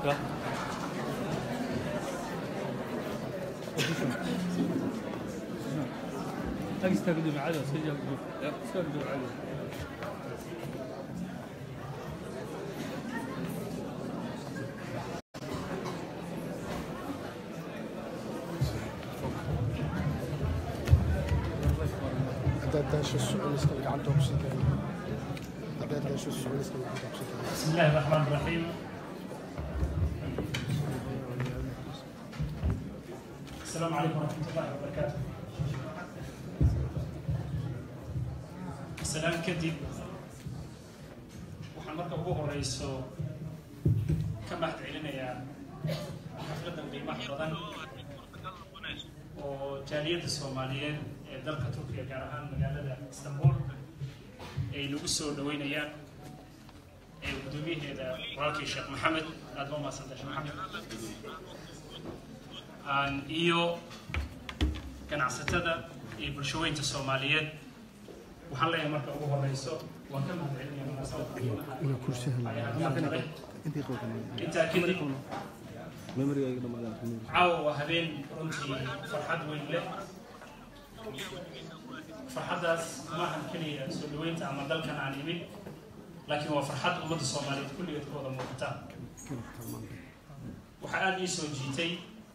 Ja. استقدم عدد سجل استقدم عدد haddaad daasho suculiska gacanta hubsan karin haddaad daasho suculiska gacanta hubsan karin بسم الله الرحمن الرحيم السلام عليكم ورحمة الله وبركاته السلام kadib waxaan marka ugu horeyso ka mahad celinayaa xafladan qiimaha badan oo jaaliyadda soomaaliyeed ee dalka turkiga gaar ahaan magaalada istanbul ay nagu soo dhaweynayaan ee gudoomiyaheeda walaalkii sheekh maxamed aada ba umahadsantay sheekh maxamed aan iyo ganacsatada iyo bulshaweynta soomaaliyeed waxaan leeyahay marka ugu horeyso waan ka mahad celinaya munaasabadka inuu kursihan ayaha gaabtale intii qowkan intaa kadib caawa waa habeen runtii farxad weyn leh farxaddaas maahan keliya soo dhaweynta ama dalkan aan imid laakiin waa farxad ummadda soomaaliyeed kulligeed ka wada muuqata waxaa aada ii soo jiitay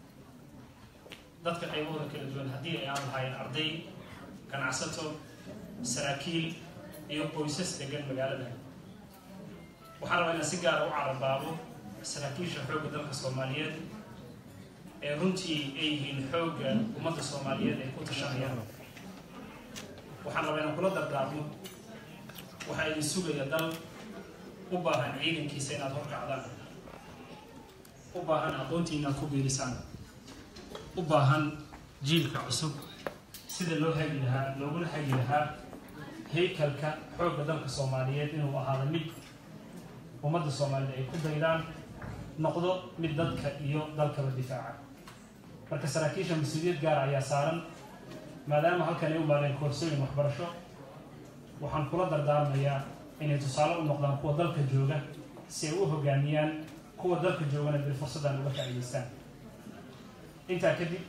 dadka qaybahooda kala duwan haddii ay aan lahayn arday ganacsato saraakiil iyo qoysas degan magaalada waxaan rabaa inaan si gaara u carabaabo saraakiisha xoogga dalka soomaaliyeed ee runtii ay yihiin xoogga ummadda soomaaliyeed ay ku tashanayaan waxaan rabaa inaan kula dardaarmo waxaa idin sugaya dal u baahan ciidankiisa inaad horkacdaan u baahan aqoontii inaad ku biirisaan u baahan jiilka cusub sida loo hagi lahaa looguna hagi lahaa haykalka xoogga dalka soomaaliyeed inuu ahaado mid ummadda soomaaliyed ay ku daydaan noqdo mid dadka iyo dalkaba difaaca marka saraakiisha mas-uuliyad gaara ayaa saaran maadaama halkan ay u maadeen koorsooyin waxbarasho waxaan kula dardaarmayaa inay tusaale u noqdaan kuwa dalka jooga si ay u hogaamiyaan kuwa dalka joogana bil fursaddan uga faa'iidaystaan intaa kadib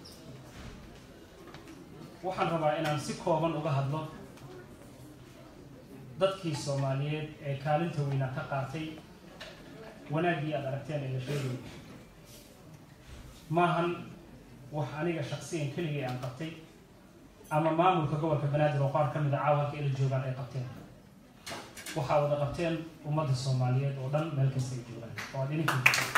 waxaan rabaa inaan si kooban uga hadlo dadkii soomaaliyeed ee kaalinta weynaa ka qaatay wanaaggii aad aragteen ee la sheegay maahan wax aniga shaksiyan keligii aan qabtay ama maamulka gobolka banaadir oo qaar ka mid a caawa halka ila joogaan ay qabteen waxaa wada qabteen ummadda soomaaliyeed oo dhan meel kasta ay joogaan oo aad idinka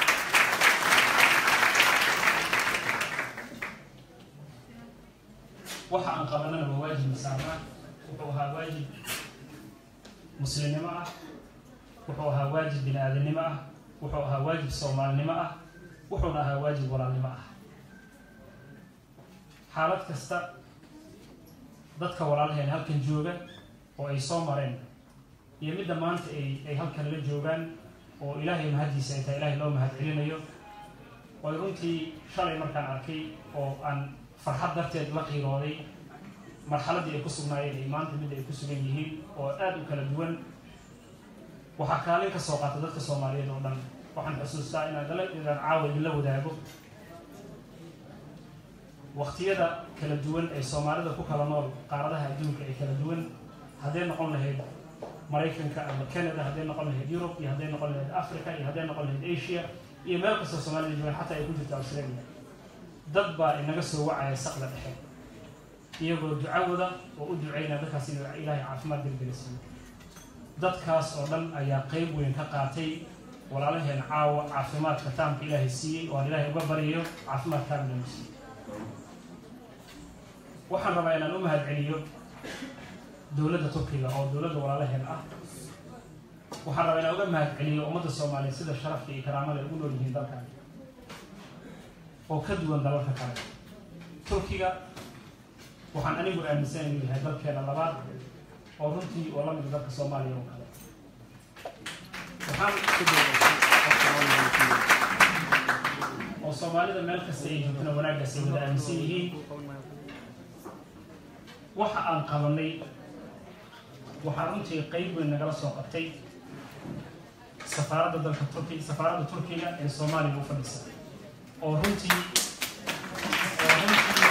waxa aan qabanana waa waajib masaarnaa wuxuu ahaa waajib muslimnimo ah wuxuu ahaa waajib bini aadamnimo ah wuxuu ahaa waajib soomaalinimo ah wuxuuna ahaa waajib walaalnimo ah xaalad kasta dadka walaalaheen halkan jooga oo ay soo mareen iyo midda maanta ay ay halkan la joogaan oo ilaahay mahaddiisa ay tahay ilaahay loo mahad celinayo way runtii shalay markaan arkay oo aan farxad darteed la qiirooday marxaladdii ay ku sugnaayeen iyo maanta midda ay ku sugan yihiin oo aada u kala duwan waxaa kaalin ka soo qaata dadka soomaaliyeed oo dhan waxaan xusuustaa inaan dala inaan caawa idinla wadaago waqtiyada kala duwan ee soomaalida ku kala nool qaaradaha adduunka ee kala duwan hadday noqon lahayd maraykanka ama canada hadday noqon lahayd yurub iyo hadday noqon lahayd africa iyo hadday noqon lahayd asia iyo meel kastoo soomaalida joogaan xataa ay ku jirto australia dad baa inaga soo wacaya saqda dhexe iyagoo ducawada oo u duceynaya dadkaas inuu ilaahay caafimaad degdega siiyo dadkaas oo dhan ayaa qeyb weyn ka qaatay walaalaheen caawa caafimaadka taamka ilaahay siiyey oo aan ilaahay uga baryayo caafimaad taamilanu siiyo waxaan rabaa inaan u mahad celiyo dowladda turkiga oo dowladda walaalaheen ah waxaan rabaa inaan uga mahad celiyo ummadda soomaaliyeed sida sharafka iyo karaamada ay ugu nool yihiin dalkan oo ka duwan dalalka kale turkiga waxaan anigu aaminsan inuu yahay dalkeena labaad oo runtii oo la mid dalka soomaaliya oo kale waxaan oo soomaalida meel kasta ay joogtana wanaaggaas ay wada aaminsan yihiin waxa aan qabanay waxaa runtii qeyb weyn nagala soo qabtay safaaradda dalka turki safaaradda turkiga ee soomaaliya u fadhisa oo runtii oo runtii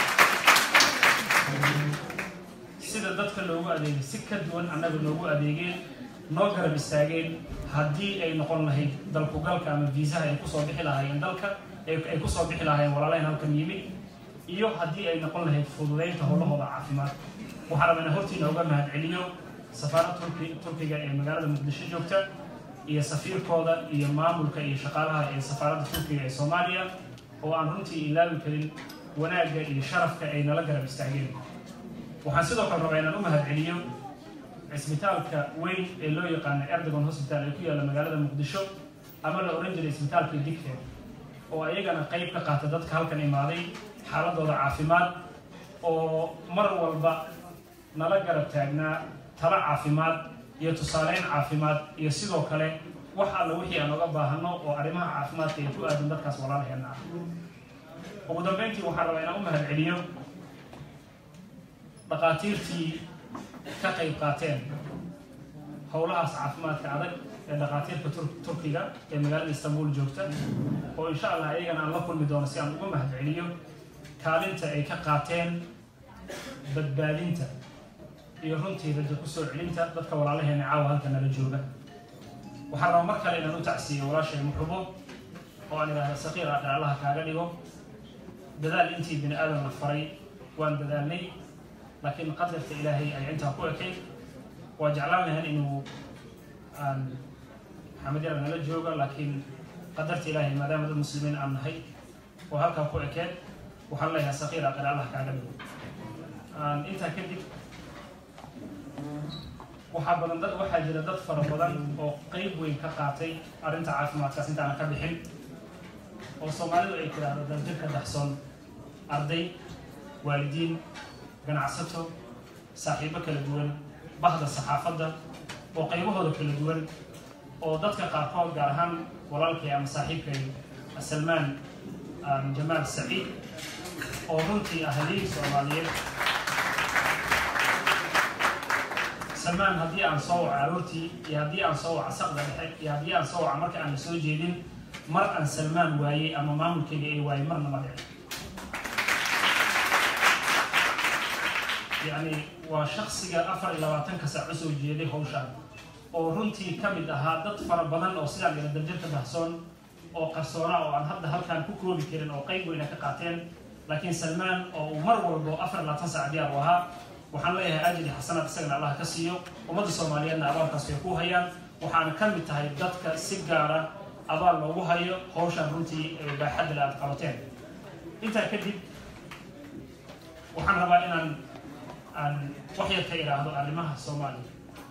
sida dadka loogu adeegay si ka duwan annaga loogu adeegeen noo garab istaageen haddii ay noqon lahayd dalkugalka ama viisaha ay kusoo bixi lahaayeen dalka ay kusoo bixi lahaayeen walaalayn halkan yimid iyo haddii ay noqon lahayd fududeynta howlahooda caafimaad waxaa rabaa inaan hortiina uga mahad celiyo safaaradda turki turkiga ee magaalada muqdisho joogta iyo safiirkooda iyo maamulka iyo shaqaalaha ee safaaradda turkiga ee soomaaliya oo aan runtii ilaawi karin wanaagga iyo sharafka ay nala garab istaageen waxaan sidoo kale rabaa inaan u mahad celiyo cisbitaalka weyn ee loo yaqaano erdogan hospital ee ku yaalla magaalada muqdisho ama la oran jiray isbitaalka digfeed oo ayagana qayb ka qaata dadka halkan imaaday xaaladooda caafimaad oo mar walba nala garab taagnaa talo caafimaad iyo tusaaleyn caafimaad iyo sidoo kale wax alla wixii aan oga baahano oo arrimaha caafimaadka ay ku aadan dadkaas walaalaheena ah ugu dambeyntii waxaan rabaa inaan u mahad celiyo dhaqaatiirtii ka qayb qaateen howlahaas caafimaadka adag ee dhaqaatiirka turkiga ee magaalada istanbul joogta oo insha allah ayagana aan la kulmi doono si aan uga mahad celiyo kaalinta ay ka qaateen badbaadinta iyo runtii rajo ku soo celinta dadka walaalaheena caawa halka nala jooga waxaan rabaa mar kale inaan u tacsiiyo walaashay muxubo oo aan idhaahda saqiir ah dhaalaha kaaga dhigo dadaal intii bini aadam la faray waan dadaalnay laakiin qadarka ilaahay ay intaa ku ekayd waa jeclaan lahayn inuu aan maxamed yara nala jooga laakiin qadarta ilaahay maadaama dad muslimiin aan nahay oo halkaa ku ekeed waxaan leeyahay saqiir aqir allah kaaga dhigo intaa kadib waxaa badan dad waxaa jira dad fara badan oo qeyb weyn ka qaatay arrinta caafimaadkaas intaana ka bixin oo soomaalidu ay tiraahdo daljirka daxsoon arday waalidiin ganacsato saaxiibo kala duwan bahda saxaafadda oo qaybahooda kala duwan oo dadka qaarkood gaar ahaan walaalkay ama saaxiibkay salmaan jamaal saciid oo runtii ah haliig soomaaliyeed salmaan haddii aan soo waco aroortii iyo haddii aan soo waco saqda dhexe iyo haddii aan soo waco marka aan la soo jeedin mar aan salmaan waayey ama maamulkayga ay waayey marna ma dhici yacni waa shaksiga afar iyo labaatanka saac usoo jeeday hawshaan oo runtii ka mid ahaa dad fara badan oo sidaan ila darjarka dahsoon oo qarsoona oo aan hadda halkaan ku koobi karin oo qayb weyna ka qaateen laakiin salmaan oo uu mar walbo afar iyo labaatan saac diyaar u ahaa waxaan leeyahay ajri xasanaad isagana allah ka siiyo ummadda soomaaliyeedna abaalkaas way ku hayaan waxaana ka mid tahay dadka si gaara abaal loogu hayo hawshaan runtii baaxadda le aad qabateen intaa kadib waxaan rabaa inaan aan wax yar ka idhaahdo arrimaha soomaaliya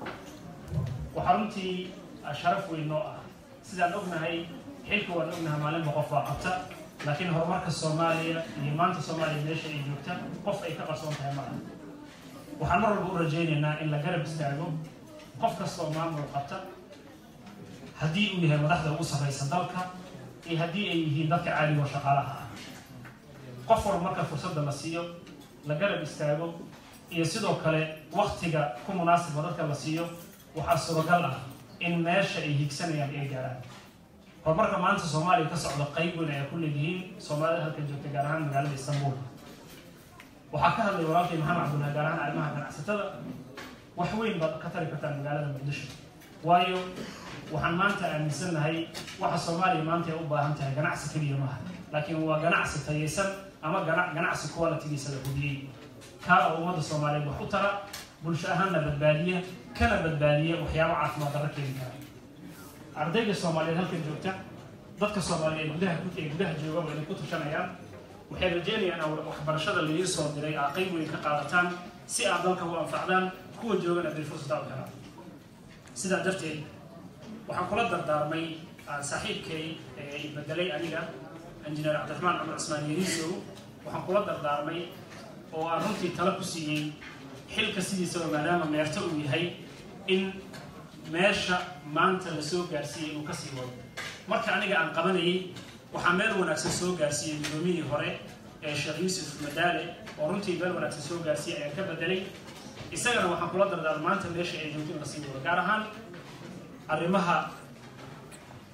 waxaa runtii sharaf weyn noo ah sidaan ognahay xilka waan ognahay maalinba qof waa qabta laakiin horumarka soomaaliya iyo maanta soomaaliya meesha ay joogta qof ay ka qarsoon tahay malaha waxaan mar walba u rajaynaynaa in la garab istaago qof kastoo maamul qabta haddii uu yahay madaxda ugu sarraysa dalka iyo haddii ay yihiin dadka caadigo shaqaalaha ah qof walba marka fursadda la siiyo la garab istaago iyo sidoo kale waktiga ku munaasibka dadka la siiyo waxaa suuragal ah in meesha ay higsanayaan ay gaaraan horumarka maanta soomaaliya ka socda qayb weyn ayaa ku leedihiin soomaalida halka joogta gaar ahaan magaalada istanbul waxaa ka hadlay walaalkay maxamed cabdullahi gaar ahaan arrimaha ganacsatada wax weyn baad ka tari kartaan magaalada muqdisho waayo waxaan maanta aaminsannahay waxa soomaaliya maanta ay u baahan tahay ganacsi keliya maaha laakiin waa ganacsi tayaysan ama ganacsi qualitigiisa la hubiyey kaa oo ummadda soomaaliyeed wax u tara bulsho ahaanna badbaadiya kana badbaadiya waxyaabo caafimaad darro keeni kara ardayda soomaaliyeed halkan joogta dadka soomaaliyeed gudaha ee gudaha jooga waa inay ku tashanayaan waxay rajeynayaan in waxbarashada laidin soo diray aa qayb weyn ka qaadataan si aad dalka u anfacdaan kuwa joogana bay fursadaa u helaan sidaa darteed waxaan kula dardaarmay saaxiibkay ee bedelay aniga injineer cabdiraxmaan cumar cismaan yariisow waxaan kula dardaarmay oo aan runtii tala ku siiyey xilka sidiisaba maadaama meerto uu yahay in meesha maanta la soo gaarsiiyey inuu kasii wado marka aniga aan qabanayay waxaa meel wanaagsan soo gaarsiiyey gudoomiyihii hore ee sheekh yuusuf madaale oo runtii meel wanaagsan soo gaarsiiyey ayaan ka bedelay isagana waxaan kula dardaarmay maanta meesha ay joogto in lasii wado gaar ahaan arrimaha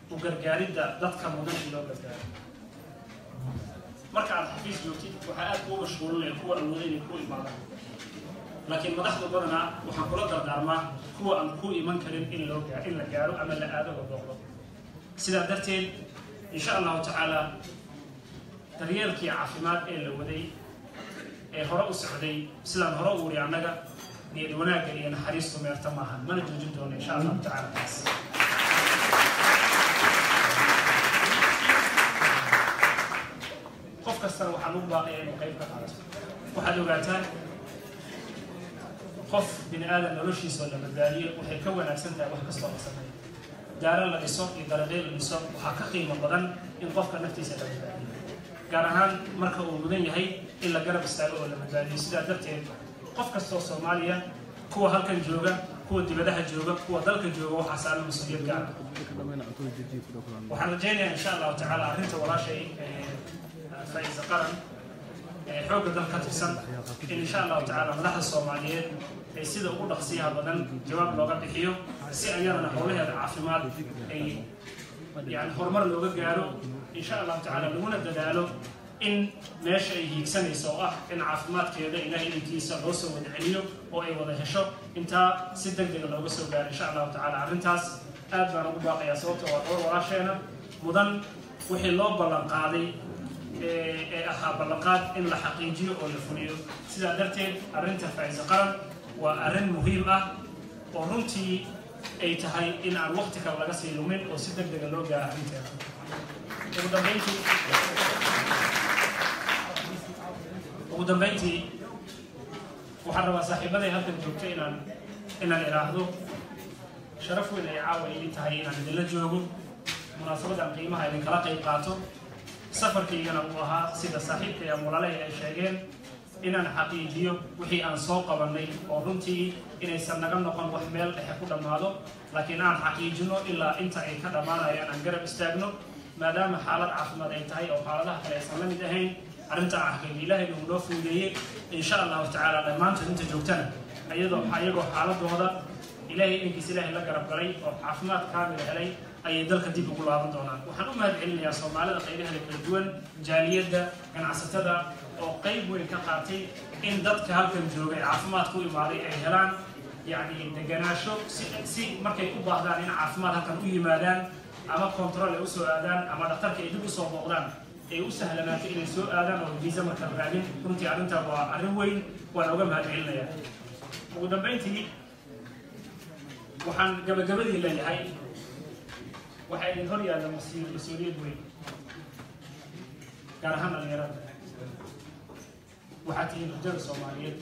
u gargaaridda dadka mudan in loo gargaaro marka aad xafiis joogtid waxaa aad kuu mashquulinaya kuwa awooda inay ku imaadaan laakiin madaxda badanaa waxaan kula dardaarmaa kuwa aan ku iman karin in loo gaa in la gaaro ama la aado oo booqdo sidaa darteed insha allahu tacaala daryeelkii caafimaad ee la waday ee hore u socday sidaan hore u wuri annaga niyad wanaagga iyo naxariistu meerta maahan mana joojin doono insha allahu tacaala taas qof kastana waxaan ugu baaqaya inuu qayb ka qaato waxaad ogaataan qof bini aadan noloshiisa oo la badbaadiyo waxay ka wanaagsan tahay wax kastoo la sameeyo daaro la dhiso iyo daradeel la dhiso waxaa ka qiimo badan in qofka naftiisa la badbaadiyo gaar ahaan marka uu mudan yahay in la garab istaago oo la badbaadiyo sidaa darteed qof kastoo soomaaliya kuwa halkan jooga kuwa dibadaha jooga kuwa dalka jooga waxaa saaran mas-uuliyad gaar ah waxaan rajaynayaa insha allahu tacaala arrinta walaashay faa'iisa qaran ee xoogga dal ka tirsan in insha allahu tacaala madaxda soomaaliyeed ay sida ugu dhaqsiyaha badan jawaab looga bixiyo si ayadana howlaheeda caafimaad ay yani horumar looga gaaro insha allahu tacaala laguna dadaalo in meesha ay hiigsanayso oo ah in caafimaadkeeda ilahay idinkiisa loo soo wada celiyo oo ay wada hesho intaa si degdega looga soo gaaro insha allahu tacaala arrintaas aad baan ugu baaqayaa sababta waa dhowr walaasheena mudan wixii loo ballan qaaday ee ahaa ballanqaad in la xaqiijiyo oo la fuliyo sidaa darteed arrinta faa'iisa qaran waa arrin muhiim ah oo runtii ay tahay in aan waqti kale laga sii lumin oo si degdega loo gaaro arrinteeda ugu dambayntii ugu dambayntii waxaan rabaa saaxiibaday halkan joogta inaan inaan idhaahdo sharaf weyn ay caawa idin tahay inaan idinla joogo munaasabadan qiimaha idinkala qayb qaato safarkaygana uu ahaa sida saaxiibka iyo mulalehi ay sheegeen inaan xaqiijiyo wixii aan soo qabannay oo runtii inaysan naga noqon wax meel dhexe ku dhammaado laakiin aan xaqiijino ilaa inta ay ka dhammaanayaan aan garab istaagno maadaama xaalad caafimaad ay tahay oo xaaladaha kale aysan la mid ahayn arrintaa xaqiijiyo ilaahayna uu noo fuudeeyey insha allahu tacaala dhammaantood inta joogtana ayadoo ayagoo xaaladooda ilaahay idinkiis ilaahay la garab galay oo caafimaad kaamil helay ayay dalka dib ugu laaban doonaan waxaan u mahad celinayaa soomaalida qaybaheeda kala duwan jaaliyadda ganacsatada oo qayb weyn ka qaatay in dadka halkan joogay caafimaad ku imaaday ay helaan yacni deganaasho si si markay u baahdaan in caafimaad halkan u yimaadaan ama control ay usoo aadaan ama dhakhtarka ay dib usoo booqdaan ay u sahlanaato inay soo aadaan oo viisa markaan raadin runtii arrintaa waa arrin weyn waan uga mahad celinayaa ugu dambayntii waxaan gabagabadii leeyahay waxaa idin hor yaalla mas- mas-uuliyad weyn gaar ahaan dhalinyarada waxaa tihiin hujada soomaaliyeed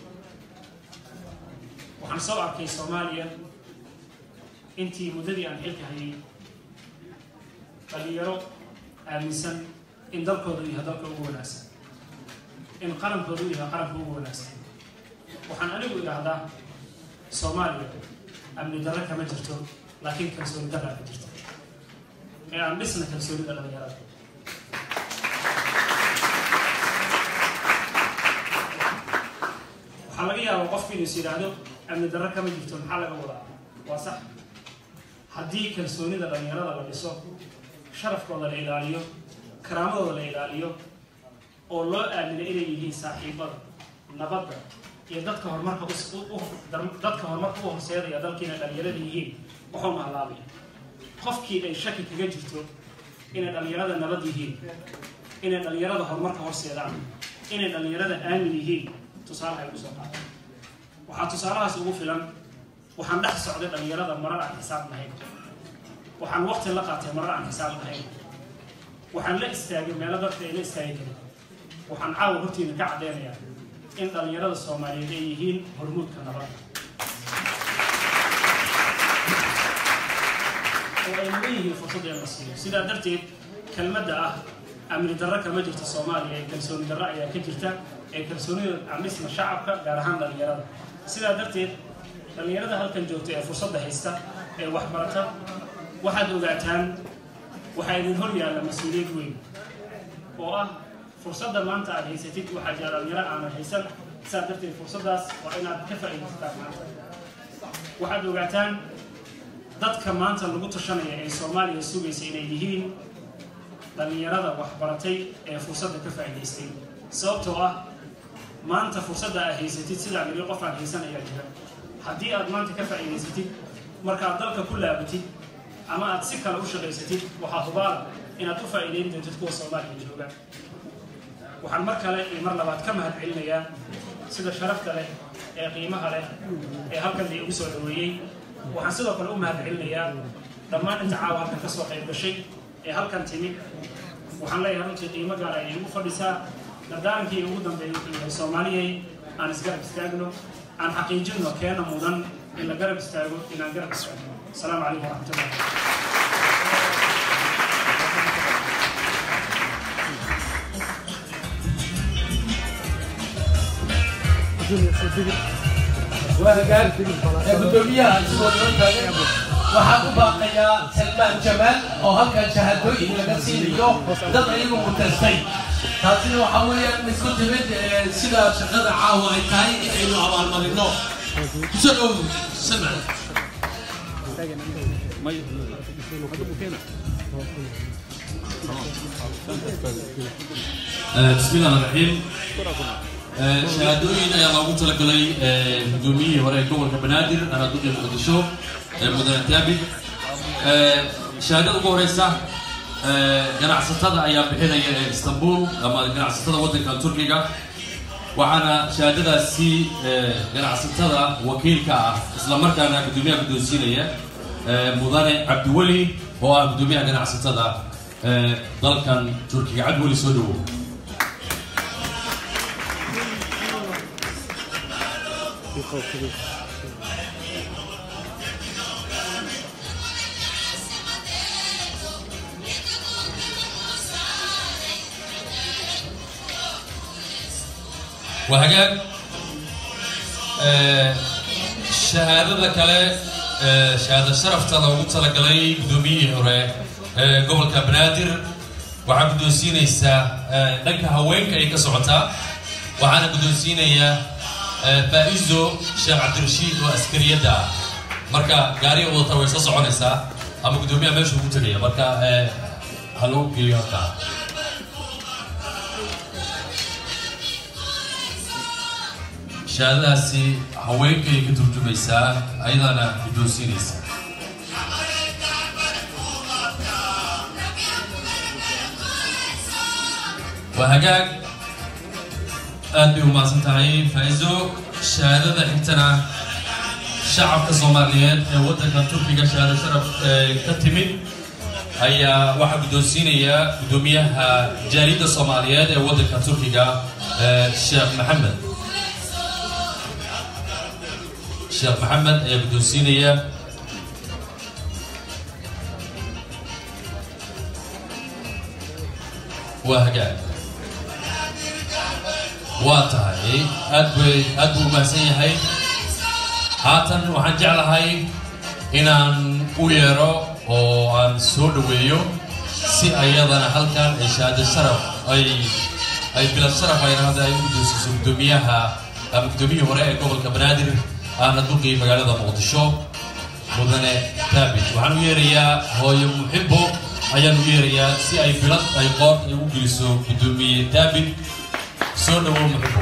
waxaan soo arkay soomaaliya intii muddadii aan xilka hayay dhalinyaro aaminsan in dalkoodu yahay dalka ugu wanaagsan in qarankoodu yahay qaranka ugu wanaagsan waxaan anigu idhaahdaa soomaaliya amni darro kama jirto laakiin kalsooni darraa ka jirta ee aan dhisna kalsoonida dhalinyarada waxaa laga yaabaa qofku inuu is yidhaahdo amni darro kama jirto maxaa laga wadaa waa sax haddii kalsoonida dhalinyarada la dhiso sharafkooda la ilaaliyo karaamadooda la ilaaliyo oo loo aamino inay yihiin saaxiibada nabadda iyo dadka horumarka us- u- u- dadka horumarka u horseedaya dalkiina dhalinyarada yihiin wuxuu mahalaabaya qofkii ay shaki kaga jirto inay dhalinyarada nabad yihiin inay dhalinyarada horumarka horseedaan inay dhalinyarada aamin yihiin tusaalaha ay kusoo qaata waxaa tusaalahaas ugu filan waxaan dhex socday dhalinyarada marar aan xisaab lahayn waxaan waqti la qaatay marar aan xisaab lahayn waxaan la istaagay meelo dadka ay la istaagi karin waxaan caawa hortiina ka caddeynayaa in dhalinyarada soomaaliyeed ay yihiin hormuudka nabadda oo ay mudan yihiin fursad in la siiyo sidaa darteed kelmadda ah amni darro kama jirto soomaaliya ee kalsooni darro ayaa ka jirta ee kalsoonida amisma shacabka gaar ahaan dhalinyarada sidaa darteed dhalinyarada halkan joogta ee fursadda haysta ee waxbarata waxaad ogaataan waxaa idin hor yaalla mas-uuliyad weyn oo ah fursadda maanta aad haysatid waxaa jira dhalinyaro aanan haysan sidaa darteed fursaddaas waa inaad ka faa'iidaysataan maanta waxaad ogaataan dadka maanta lagu tashanaya ee soomaaliya sugaysa inay yihiin dhallinyarada waxbaratay ee fursadda ka faa'iidaystay sababtoo ah maanta fursadda aad haysatid sidaa mili qof aan haysan ayaa jira haddii aad maanta ka faa'iidaysatid markaad dalka ku laabatid ama aad si kale u shaqaysatid waxaa hubaala inaad u faa'iidayn doontid kuwa soomaaliya jooga waxaan mar kale iyo mar labaad ka mahad celinayaa sida sharafta leh ee qiimaha leh ee halkan la igu soo dhaweeyey waxaan sidoo kale u mahad celinayaa dhammaan inta caawa halkan ka soo qayb gashay ee halkan timid waxaan leeyahay runtii qiimo gaar ay igu fadhisaa dardaarankii ugu dambeeyay wuxuu yahay soomaaliyay aan isgarab istaagno aan xaqiijinno keena mudan in la garab istaago inaan garab istaagno asalaamu calaykum waraxmatullah وهجان gudoomiyaha isagoo noo taagan waxaan u baaqayaa salmaan jamaal oo halkan shahaadooyin laga siinayo dad ayagu mutaystay taasina waxaa weeyaan isku timid eh, sida shaqada caawa ay tahay inaynu abaalmarino kusoo dhow salmaan بسم الله الرحمن الرحيم shahaadooyin ayaa loogu talagalay gudoomiyihii hore ee gobolka banaadir anaaduqi muqdisho mudane taabid shahaadada ugu horeysa ganacsatada ayaa bixinaya ee istanbul ama ganacsatada waddanka turkiga waxaana shahaadadaasi ganacsatada wakiilka ah isla markaana gudoomiyaha guddoonsiinaya mudane cabdiweli oo ah gudoomiyaha ganacsatada dalkan turkiga cabdiweli soo dhawow وهجاج shahaadada kale shahaada sharafta loogu talagalay gudoomiyihii hore ee gobolka banaadir waxaa guddoonsiinaysaa dhanka haweenka ay ka socotaa waxaana guddoonsiinayaa faa'izo sheekh cabdirashiid oo askariyadda ah marka gaariga wadata way soo soconaysaa ama guddoomiyaha meesha ugu tegaya marka ha loo geeyo halkaa shahaadadaasi haweenkay ka turjumaysaa ayadana guddoonsiinaysa waa hagaag aad bay umahadsan tahay faa'iiso shahaadada xigtana shacabka soomaaliyeed ee waddanka turkiga shahaado sharaf ee ka timid ayaa waxaa guddoonsiinaya guddoomiyaha jaaliyadda soomaaliyeed ee waddanka turkiga sheekh maxamed sheekh maxamed ayaa guddoonsiinaya waa hagaag waa tahay aad bay aad buu umahadsan yahay haatan waxaan jeclahay inaan u yeero oo aan soo dhaweeyo si ayadana halkan ay shahaado sharaf ay ay bilad sharaf ay rahda ay u guddoonsiiso guddoomiyaha ama guddoomiyihii hore ee gobolka banaadir aana duqii magaalada muqdisho mudane taabit waxaan u yeerayaa hooyo muxibo ayaan u yeerayaa si ay bilad ay qoort ay u geliso guddoomiye taabit soo dhawow muxibo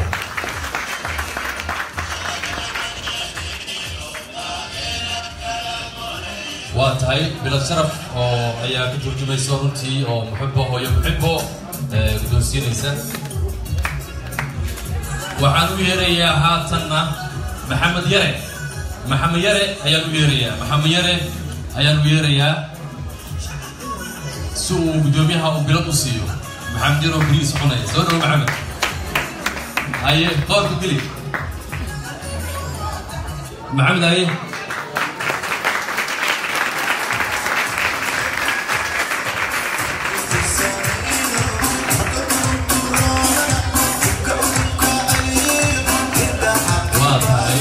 waa tahay bilad sharaf oo ayaa ka turjumaysa runtii oo muxibo hooyo muxibo guddoonsiinaysa waxaan u yeerayaa haatanna maxamed yare maxamed yare ayaan u yeerayaa maxamed yare ayaan u yeerayaa si uu guddoomiyaha uu bilad u siiyo maxamed yare oo beriis cunaya soo dhawo maxamed haye qoorka geli maxamed haye waa tahay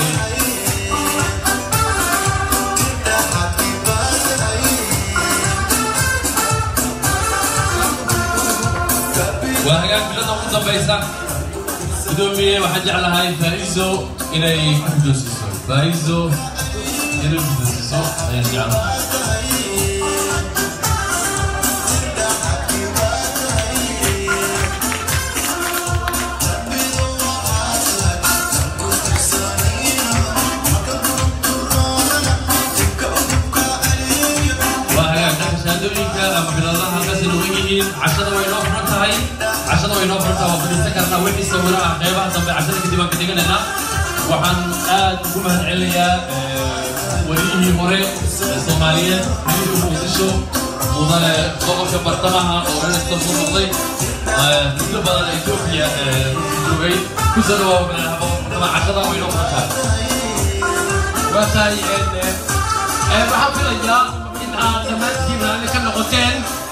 waa hagaag bilada ugu dambaysa gudoomiye waxaan jeclahay faa'iiso inay ku guddoonsiiso faa'iiso inala gudasiiso ayaan jeclahay waa hagaagsanka shahaadooyinka ama biladaha halkaas inooga yihiin cashada way noo furan tahay cashada way noo furan tahay waa fadhiisan karnaa wixii sawiraha qeybaha dambe cashada kadib aan ka dhiganaynaa waxaan aad ugu mahad celinayaa wariyihii hore ee soomaaliyeed xiriirka muqdisho mudane gobolka bartamaha oo reerista ku noqday muddo badan etoobiya joogay ku soo dhawaaba cashada way noo furan tahay waa tahay waxaan filayaa in aad dhammaantiin raalli ka noqoteen